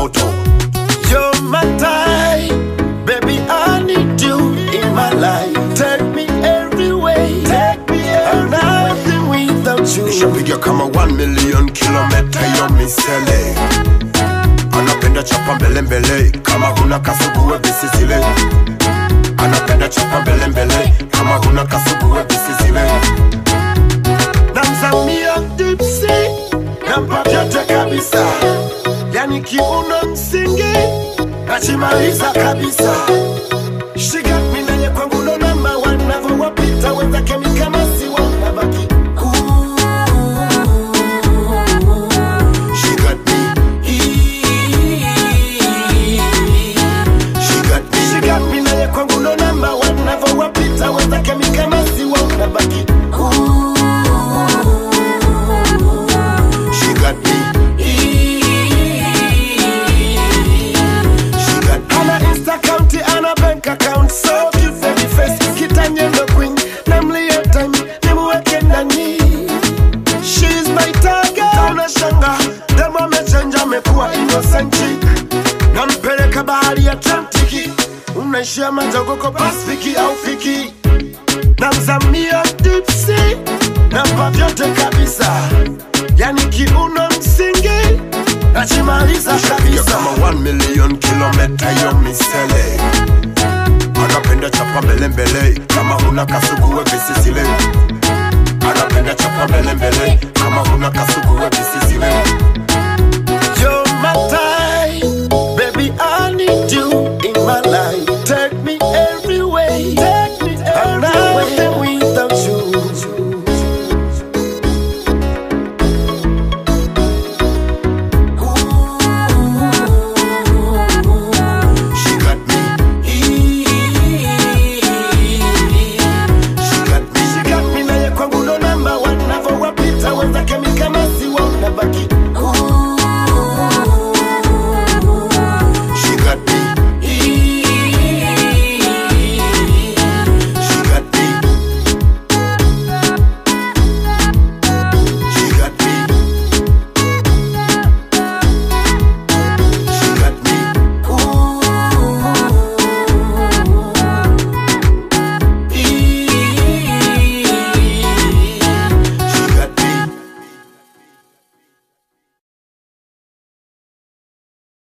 moto You're my type, baby. I need you in my life. Take me everywhere, take me everywhere. Nothing without you. nishapiga kama 1 million kilometa yo misele anapenda chapa mbele mbele kama huna kasuguwe visisile anapenda chapa mbele mbele kama huna kasuguwe visisile namzamia dipsi nampa vyote kabisa yani kiuno msingi nachimaliza kabisa shiga minaye kwangu nonama wanavyowapita wenzake mikamasi wanabaki She got me. She got me. shiga minaye kwangu nonama wanavyowapita wenzake mikamasi wanabaki She got me. She got me. ana insta county ana bank account so cute baby face kitanyendo queen namlia time nimuweke ndani she's my target una shanga demo amechenja amekuwa innocent chick nampeleka bahari ya Atlantiki unaishia majogoko Pasifiki au fiki namzamia dipsi nampa vyote kabisa yani kiuno msingi nachimaliza Nishapiga kabisa kama 1 million kilometa yo misele anapenda chapa mbele mbele kama huna kasuguwe visisile anapenda chapa mbele mbele kama huna kasuguwe visisile